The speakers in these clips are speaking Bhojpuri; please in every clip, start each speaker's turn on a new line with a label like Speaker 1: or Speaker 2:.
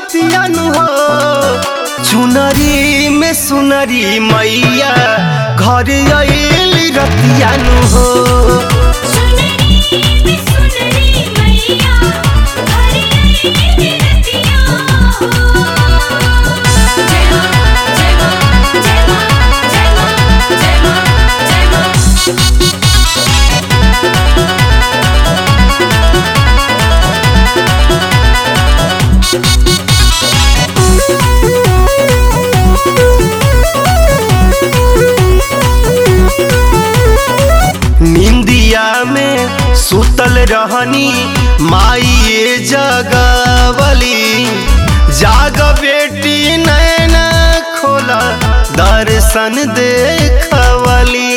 Speaker 1: बतियन हो चुनरी में सुनरी मैया घर आइल रतियन हो
Speaker 2: सुनरी में सुनरी मैया घर आई रतिया हो जय मां जय मां जय मां जय मां जय मां जय मां
Speaker 1: निंदिया में सुतल रहनी माई जगवली जाग बेटी नैना खोला दर्शन देखवली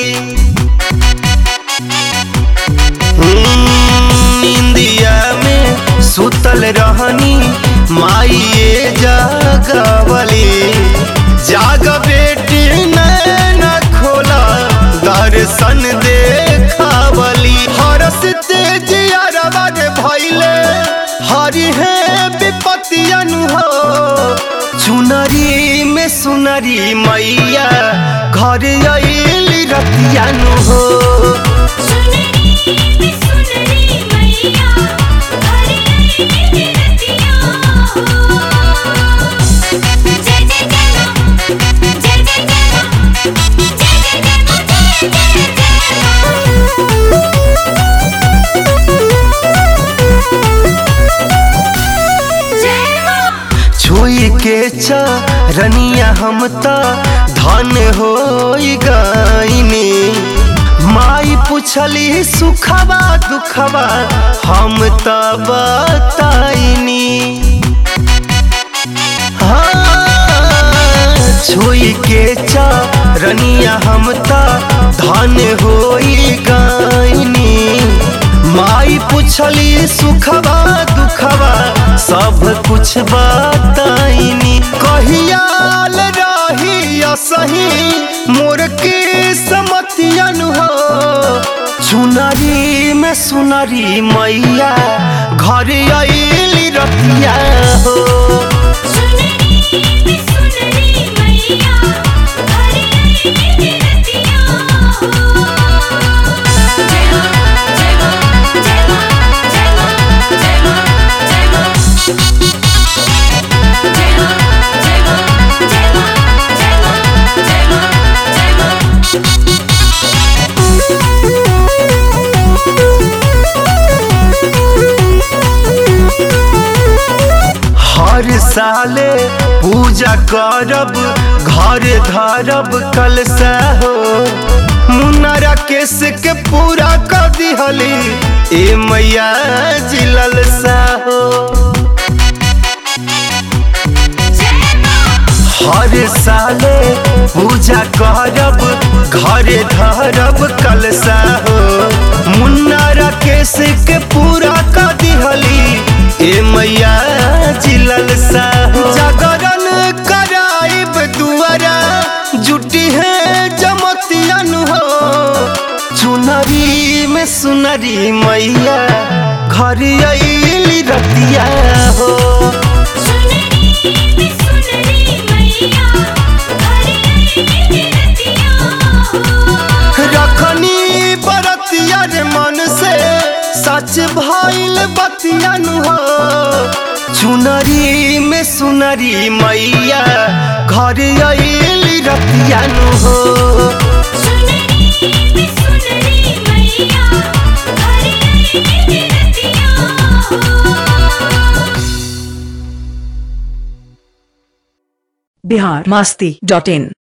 Speaker 1: हम्म, निंदिया में सुतल रहनी माई जगवली जाग बेटी नैना खोला दर्शन देखवली हरस तेज अरबद भैले हरि है विपतियन हो चुनरी में सुनरी मैया घर आइल रतियन हो
Speaker 2: सुनरी में सुनरी मैया घर आई रतिया हो जय जय जय मां जय जय जय मां जय जय जय मां जय जय जय मां
Speaker 1: छुई के चरनिया हम त धन हो गईनी माई पुछली सुखबा दुखबा हम त बताइनी हाँ, छुई के चरनिया हम त धन हो गईनी माई पुछली सुखबा दुखबा सब कुछ बताइनी कहियाल रही सही मोर के समतियन हो चुनरी में सुनरी मैया घर आइल रतिया हो
Speaker 2: सुनरी में सुनरी मैया घर आई रतिया हो जय मां जय मां जय मां जय मां जय मां जय मां जय मां जय मां जय मां जय मां जय मां जय मां
Speaker 1: हर साले पूजा करब घर धरब कलसा हो मुन्नरा केस के पूरा कर दिहली ए मैया जिलल सा हो
Speaker 2: जय मां
Speaker 1: हर साले पूजा करब घर धरब कलसा हो मुन्नरा केस के पूरा कर दिहली ए मैया जिलल सा हो जागरण कराइब दुआरा जुटी है जमतियन हो चुनरी में सुनरी मैया घर आइल रतिया हो
Speaker 2: सुनरी में सुनरी मैया घर आई रतिया हो
Speaker 1: रखनी बरतिया रे मन से सच भइल बतियन हो चुनरी में सुनरी मैया घर आइल रतियन हो
Speaker 2: सुनरी में सुनरी मैया घर आई रतिया हो
Speaker 3: बिहार मस्ती डॉट इन